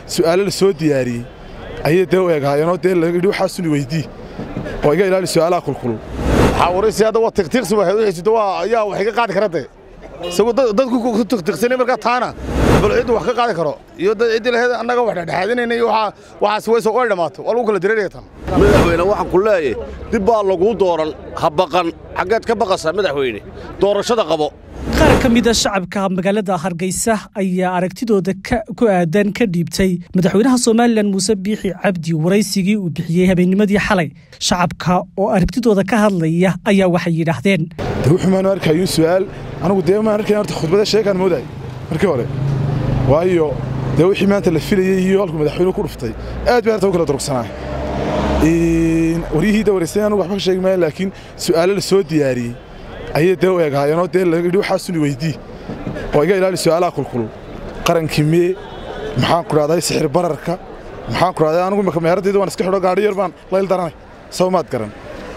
su'aalo la soo diyaariyey ayay dee u egaayeenoo dee layidhi waxaasuni weydii oo iga ilaali su'aalaha kulkulul xawaraysi hadda waa tiqtiqsi waa haysto waa ayaa wax iga qaadi kara dee isagu dadku ku tiqtiqsanay markaa taana bal ciddu wax ka qaadi karo iyo dad ciddii lahayd annaga wax dhexdhexaadinayna iyo waxaa waxaas wayso way dhammaato waa lagu kala dareeraya tan madaxweyne waxaan ku leeyahay dib baa laguu dooran ha baqan xaggeed ka baqasaa madaxweyne doorashada qabo qaar ka mida shacabka magaalada hargeysa ayaa aragtidooda ku aadan ka dhiibtay madaxweynaha somalilan muuse biixi cabdi waraysigii uu bixiyey habeennimadii xalay shacabka oo aragtidooda ka hadlaya ayaa waxay yidhaahdeen de wuxuu maanu arkayun su'aal anigu dee maan arkayn horta khudbada sheegaan moodahay markii hore waayo dee wixii maanta la filayey iyo halkuu madaxweynuhu ku dhuftay aad bay arta u kala durugsanaa waryihii dawareysay anugu waxba ka sheegi maayan laakiin su'aalo la soo diyaariyey ayay dee u egaayeenoo dee layidhi waxaasuni weydii oo iga ilaali su'aalaha kulkulul qarankii mee maxaan ku dhahday sixir bararka maxaan ku dhahday anigu imaka meeraddayda waan iska xidho gaadhi yar baan layl daranay soo maad garan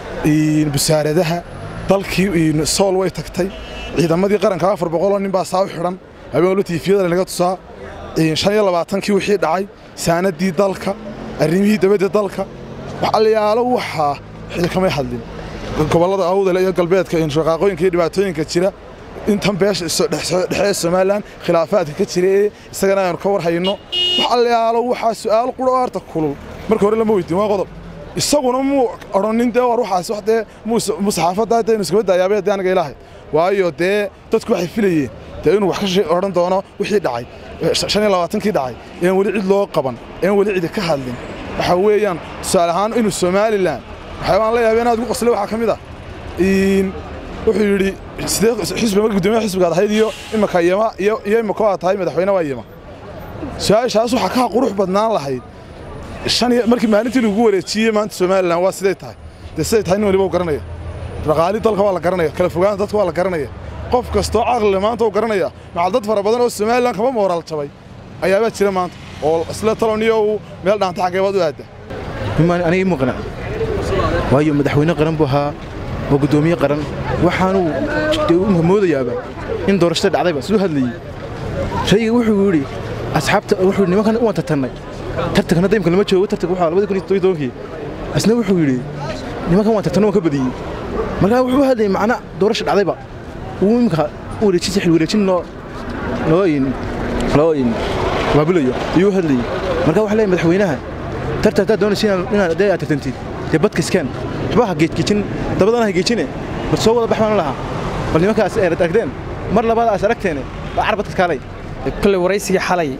busaaradaha dalkii sool way tagtay ciidamadii qaranka afar boqoloo nin baa saa u xidhan habeenwalba tiifiyada lanaga tusaa shan iyo labaatankii wixii dhacay saanaddii dalka arrimihii dabadda dalka wax allayaalo waxaa xili kamay hadlin gobollada awdale iyo galbeedka shaqaaqooyinka iyo dhibaatooyinka jira intan beesha dhexee somalilan khilaafaadka ka jira ee isagana aynu ka war hayno wax allayaalo waxaa su'aal quro harta kulul marka hore lama weydiin waa qodob isaguna muu odhanin dee war waxaas wax dee muu saxaafadda daynu iskaba daayaabay dee anaga ilaahay waayo dee dadku waxay filayeen dee inuu wax ka odhan doono wixii dhacay shan iyo labaatankii dhacay een weli cid loo qaban een weli cidi ka hadlin waxaa weeyaan tusaale ahaan inuu somalilan waxyaabaan la yaabeen aad ugu qoslay waxaa ka mid ah wuxuu yidhi sidee xisbi markii guddoomiyaha xisbigaad ahayd iyo imaka yema iyo iyo imaka aad tahay madaxweyne waa yema su-aashaas waxaa ka qurux badnaan lahayd shan iyo markii maalintii lagu wareejiyey maanta somalilan waa siday tahay dee siday tahay nin waliba u garanaya dhaqaali dalka waa la garanaya kala fogaanta dadka waa la garanaya qof kastoo caqlile maanta u garanaya macal dad fara badan oo somalilan kaba mooraal jabay ayaabaa jira maanta oo isla taloniyo uu meel dhaanta xaggeebaad u aadda aniga ii muuqana waayo madaxweyne qaran buu ahaa waa guddoomiye qaran waxaanuu imka moodayaaba in doorashada dhacdayba siduu hadlayey shayga wuxuu yidhi asxaabta wuxuu nimankan u wantartannay tartankana daymka lama joogo tartanka waxaa labadi kun iyo toddobiy tobankii isna wuxuu yidhi nimankan waan tartanno waan ka badiyey markaa wuxuu hadlayay macna doorasha dhacdayba uu imika wareejin xil wareejin loo loo loo waabilayo ayuu hadlayey markaa waxa leeyahay madaxweynaha tartan haddaad doonaysa inaad dee aad tartantid dee badka iskaan waxba ha geejgeejin dabadana ha geejine bal soo wada bax baan lahaa bal nimankaas eerad aragteen mar labaad aas aragteene baa car badka kaalay kolley waraysigii xalay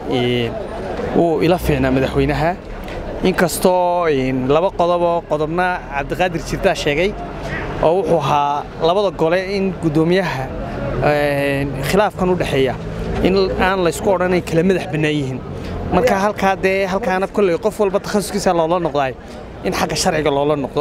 wuu ila fiicnaa madaxweynaha inkastoo laba qodoboo qodobna cabdiqaadir jirtaa sheegay oo wuxuu ahaa labada gole in guddoomiyaha khilaafkan u dhexeeya in aan laysku odhanayn kala madax bannaan yihiin marka halkaa dee halkaana kolley qof walba takhasuskiisa loola noqdaay in xagga sharciga loola noqdo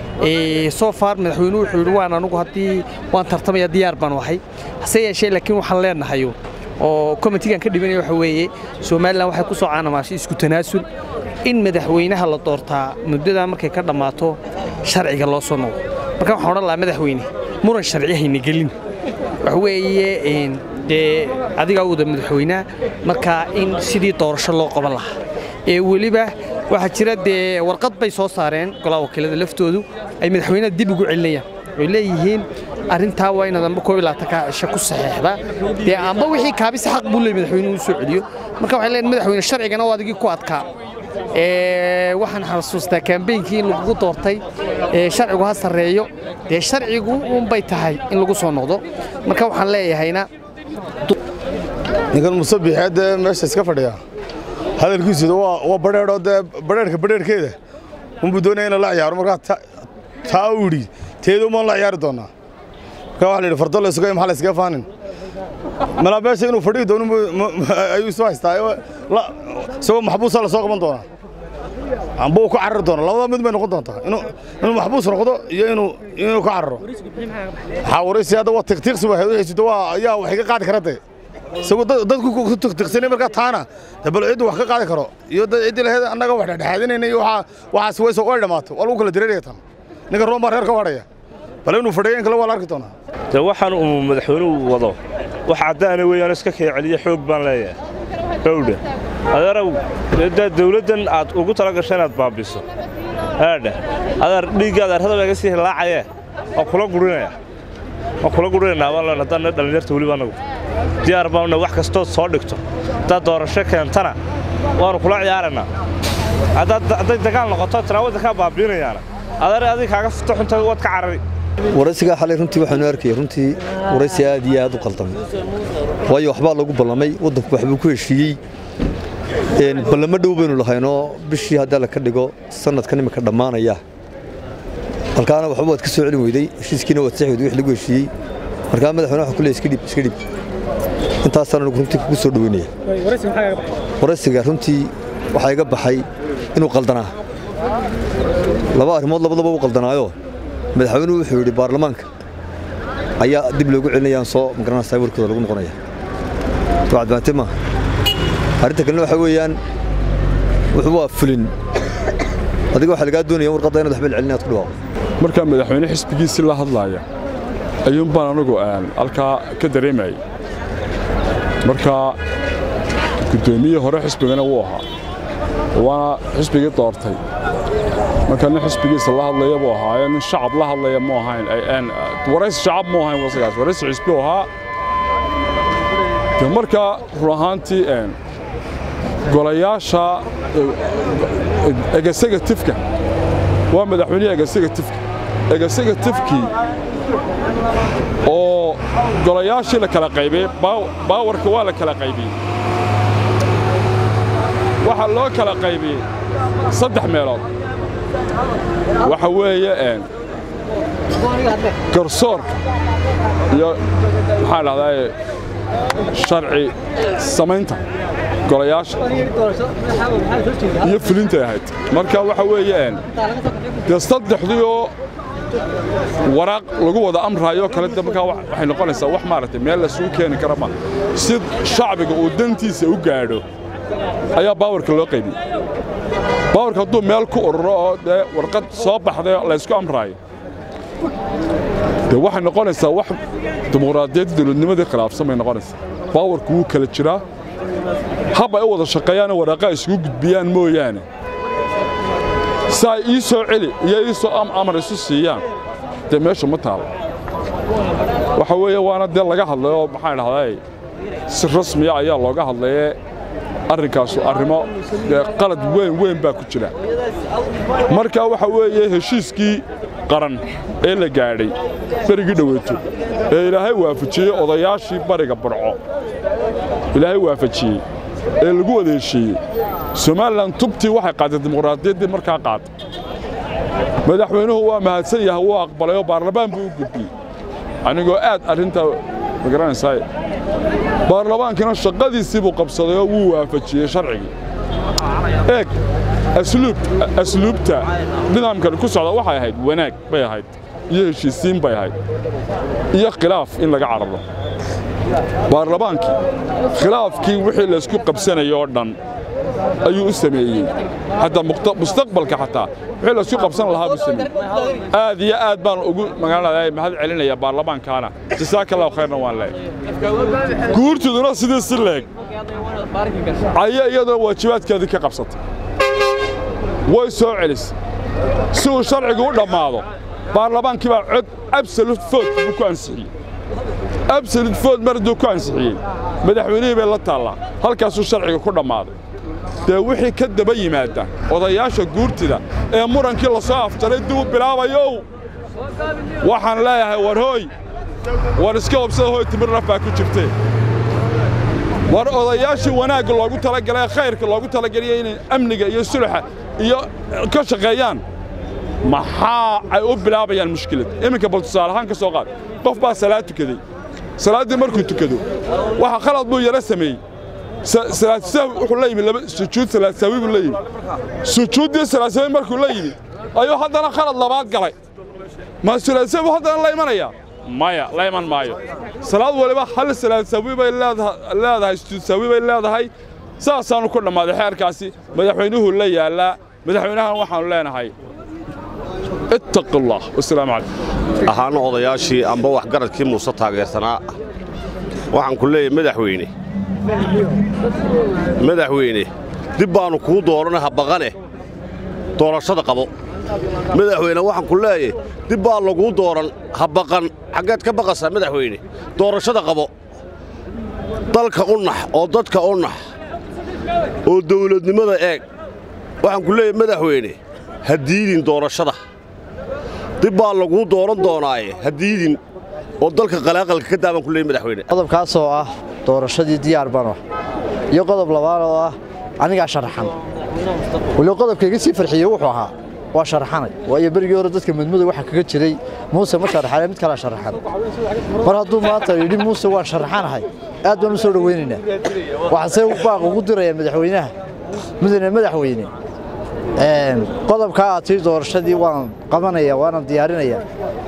soo far madaxweynuhu wuxuu yidhi waan anugu haddii waan tartamaya diyaar baan ahay hase yeeshee laakiin waxaan leenahay oo komitigan ka dhibanaya waxa weeye somalilan waxay ku soo caanamaashay isku tanaasul in madaxweynaha la doortaa muddadaa markay ka dhammaato sharciga loo soo noqdo marka waxaan odhan lahaa madaxweyne muran sharci hayna gelin waxa weeye dee adigaa wada madaxweynaha markaa in sidii doorasho loo qaban lahaa ee weliba waxaa jira dee warqad bay soo saareen golaha wakiilada laftoodu ay madaxweynaha dib ugu celinayaan oy leeyihiin arrintaa waa inaad amba koob iyo labaatanka cisho ku saxeexdaa dee amba wixii kaabisa xaq buu leey madaxweynuhu u soo celiyo marka waxay leeyihin madaxweyne sharcigana waa adigii ku adkaa waxaan xasuustaa kaambeynkii in lagugu doortay sharcigu ha sarreeyo dee sharcigu unbay tahay in lagu soo noqdo marka waxaan leeyahayna ninkan musabixee dee meesha iska fadhiya hadalkiisuda waa badheedhoo dee badheerhka badheerhkeeda unbuu doonaya in la ciyaaro markaa taa u yidhi teeda umaan la ciyaari doonaa markaa waxa la yidhi fardo la isuga maxaa la iskaga faanin malaa meesha inuu fadhihi doono ayuu isu haystaa isagoo maxbuusa la soo qaban doonaa amba uu ka carari doono labada mid bay noqon doontaa inuu maxbuus noqdo iyo inuu inuu ka cararo xawaraysi hadda waa tiqtiqsi waa haysto waa ayaa wax iga qaadi kara dee isagu dadku ku tiqtiqsanay markaa taana bal ciddu wax ka qaadi karo iyo dad ciddii lahayd annaga wax dhexdhexaadinayna iyo waxaa waxaas wayso way dhammaato waa lagu kala dareeraya tan ninka roon baa reer ka wadhaya bal inuu fadhiyo in kale waa la arki doonaa de waxaan uu madaxweynuhu wado wax caddaana weeyaan iska kaya celiya xoog baan leeyahay dhowdha adeerow dee dawladdan aad ugu tala gasho inaad baabiso aadha adeer dhiigga adeerrada iga sii hilaacayee waa kula gurinaya waa kula gurinaynaa baan leen haddaan dhallinyarta weliba annagu diyaar baanuna wax kastood soo dhigto haddaad doorasho keentana waannu kula ciyaaraynaa hadday dagaal noqoto tiraawada kaa baabiinayaana adeer adig kaaga fito xunta waad ka carari waraysigaa xalay runtii waxaanu arkayay runtii waraysi aad iyo aad u qaldamay waayo waxbaa lagu ballamay waddanku waxbuu ku heshiiyey ballamo dhow baynu lahaynoo bishii haddaa la ka dhigo sannadkan iminka dhammaanaya halkaana waxba waad ka soo celin weyday heshiiskiina waad sax weyday wix lagu heshiiyey markaa madaxweyne waxa ku leeyahay iska dhib iska dhib intaasaan anigu runtii kugu soo dhoweynaya waraysiga runtii waxaa iga baxay inuu qaldanaa laba arrimood labadaba u qaldanaayo madaxweynuhu wuxuu yidhi baarlamaanka ayaa dib loogu celinayaan soo magaranaysaa warkooda lagu noqonaya wacadbaante maaha arrinta kalena waxaa weeyaan wuxuu waa fulin adiga waxaa lagaa doonaya warqadda inaad waxba celin inaad ku dhawaaqo markaa madaxweyne xisbigiisii la hadlaaya ayuun baan anagu halkaa ka dareemayay markaa guddoomiye hore xisbigana wuu ahaa waana xisbigii doortay marka nin xisbigiisa la hadlaya buu ahaaye nin shacab la hadlaya mu ahayn waraysi shacab mu ahayn wasigaas waraysi xisbi u ahaa de markaa run ahaantii golayaasha egasegatifka waa madaxweynihii egasegatifka egasegatifkii oo golayaashii la kala qaybiyey baawarka waa la kala qaybiyey waxaa loo kala qaybiyey saddex meelood waxa weeye garsoorka iyo maxaa dhahdaa sharci samaynta golayaasha iyo fulintay ahayd marka waxa weeye dee saddexdiioo waraaq lagu wada amraayoo kale de markaa waxay noqonaysaa wax maaragtay meel lasugu keeni kara ma si shacbiga uu dantiisa u gaadho ayaa baawarka loo qaybiyey baawarka hadduu meel ku ururo oo dee warqad soo baxday laysku amraayo dee waxay noqonaysaa wax dimuqraadiyadda dawladnimadii khilaafsan bay noqonaysaa baawarku wuu kala jiraa hab ay u wada shaqeeyaanoo waraaqa isugu gudbiyaan mooyaane si ay ii soo celi iyo ii soo amar isu siiyaan dee meesha ma taalo waxa weeye waana dee laga hadlay oo maxaan dhahday si rasmiya ayaa looga hadlayee arrinkaasu arrimo dee qalad weyn weyn baa ku jira marka waxa weeye heshiiskii qaran ee la gaadhay berigii dhoweeto ee ilaahay waafajiyey odayaashii bariga barco ilaahay waafajiyey ee lagu wada heshiiyey somalilan tubtii waxay qaaday dimuqraadiyaddii markaa qaaday madaxweynuhu waa mahadsan yahay wuu aqbalayoo baarlamaan buu u gudbiyey anigoo aad arrintaa magaranaysaa baarlamaankina shaqadiisii buu qabsaday oo wuu waafajiyey sharcigii eeg asluubta nidaamkan ku socda waxay ahayd wanaag bay ahayd iyo heshiisiin bay ahayd iyo khilaaf in laga cararo baarlamaankii khilaafkii wixii laysku qabsanayay oo dhan ayuu u sameeyey hadda mustaqbalka xataa wixii laysku qabsan lahaa buu sameeyey aad iyo aad baan ugu magaalada mahad celinaya baarlamaankaana jasaaka allahu khayrna waan leeyahay guurtuduna sidii si leeg aya iyaduna waajibaadkeedii ka qabsatay way soo celisay si uu sharcigu u dhammaado baarlamaankii baa cod absolute vote buu ku ansixiyey absolute vote mar hadduu ku ansixiyey madaxweynihii bay la taallaa halkaasuu sharciga ku dhammaaday dee wixii ka daba yimaadda odayaasha guurtida ee murankii la soo afjaray dib u bilaabayow waxaan leeyahay war hooy war iska hobsada hooy timir naf baa ku jirtee war odayaashii wanaagga loogu talagalay ee khayrka loogu talageliyay inay amniga iyo suluxa iyo ka shaqeeyaan maxaa ay u bilaabayaan mushkilad iminka bal tusaale ahaan ka soo qaad qof baa salaad tukaday salaaddii markuu tukado waxa khalad buu yaro sameeyey salaad sahwi wuxuu la yimi laba sujuud salaad sahwi buu la yimi sujuuddii salaad sahwi markuu la yimi ayuu haddana khalad labaad galay ma salaad sahwi haddana la imanayaa maya la iman maayo salaad waliba hal salaad sahwi bay leedahay sujuud sahwi bay leedahay saasaanu ku dhammaaday xeerkaasi madaxweynuhu la yaallaa madaxweynahan waxaanu leenahay ittaqi allah wasalaamu calaykum ahaana odayaashii amba waxgaradkii muuse taageersanaa waxaan ku leeyahay madaxweyne madaxweyne dib baannu kuu doorana ha baqane doorashada qabo madaxweyne waxaan ku leeyahy dib baa laguu dooran ha baqan xaggeed ka baqasaa madaxweyne doorashada qabo dalka u nax oo dadka u nax oo dawladnimada eeg waxaan ku leeyahay madaxweyne ha diidin doorashada dib baa laguu dooran doonaaye ha diidin oo dalka qalaaqalka ka daabaan ku leeyahy madaxweyne qodobkaasoo ah doorashadii diyaar baan ah iyo qodob labaad oo ah anigaa sharaxan waliba qodobka iga sii farxiyey wuxuu ahaa waa sharaxanay waayo berigii hore dadka madmadow waxaa kaga jiray muuse ma sharaxane mid kalaa sharaxan mar hadduu maanta yidhi muuse waan sharaxanahay aad baan u soo dhowaynaynaa waxaase baaq ugu dirayaan madaxweynaha mudane madaxweyne qodobkaa aad tii doorashadii waan qabanaya waanan diyaarinayaa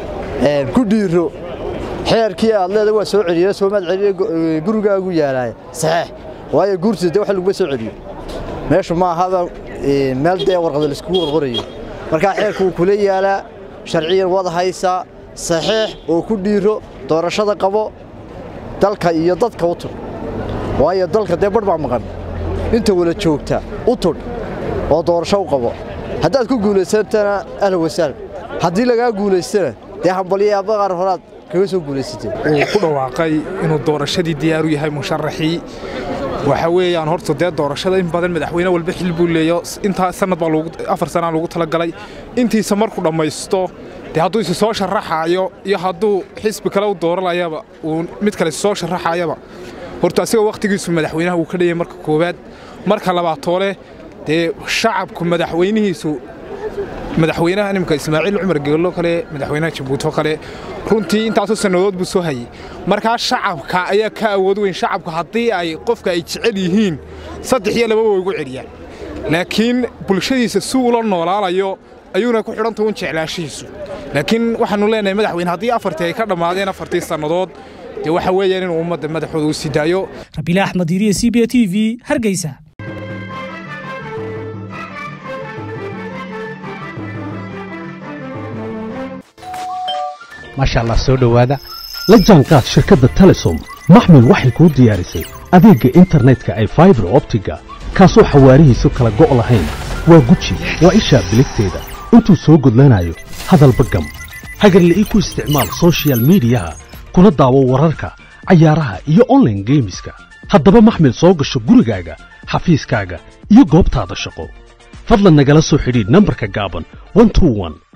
ku dhiiro xeerkii aad leeda waa soo celiye soomaad celiye gurigaagu yaalaaya saxeex waayo guurtida dee wax laguma soo celiyo meeshu ma ahaba meel dee warqada laiskugu qorqorayo markaa xeerku wuu kula yaalaa sharciyan wad haysaa saxiix oo ku dhiiro doorashada qabo dalka iyo dadka u tudh waayo dalka dee barh baa maqan inta wala joogta u tudh oo doorasho u qabo haddaad ku guulaysantana ahla wasaal haddii lagaa guulaystana dee hambalyo abaqaar horaad kaga soo guulaysatee uu ku dhawaaqay inuu doorashadii diyaaru yahay musharaxii waxa weeyaan horta dee doorashada in badan madaxweyne walba xil buu leeyo intaa sanad baa afar sanaa loogu talagalay intiisa markuu dhammaysto dee hadduu isi soo sharaxaayo iyo hadduu xisbi kale u dooranayaba uu mid kale isi soo sharaxaayaba horta asiga wakhtigiisu madaxweynaha wuu ka dhayay marka koowaad marka labaad toole dee shacabku madaxweynihiisu madaxweynaha nimka ismaaciil cumar geello kale madaxweynaha jabuuti oo kale runtii intaasoo sannadood buu soo hayey markaa shacabka ayaa ka awood weyn shacabku haddii ay qofka ay jecel yihiin saddex iyo laba way ugu celiyaan laakiin bulshadiisa si ula noolaanayo ayuuna ku xidhanta un jeclaashihiisu laakiin waxaannu leenahay madaxweyne haddii afartii ay ka dhammaadeen afartii sannadood dee waxa weeyaan inuu ummadda madaxooda u sii daayo rabiile axmed iriye c b t v hargeysa maasha allah soo dhowaada la jaanqaad shirkadda telesom maxmil waxay kuu diyaarisay adeegga internetka ay faibar optiga kaasoo xawaarihiisu kala go' lahayn waa guji waa ishaa biligteeda intuu soo gudlanayo hadalba gam hagarle ii ku isticmaal sochial midiyaha kuna daawo wararka cayaaraha iyo onlaine geemiska haddaba maxmil soo gasho gurigaaga xafiiskaaga iyo goobtaada shaqo fadlan nagala soo xidhiidh nambarka gaaban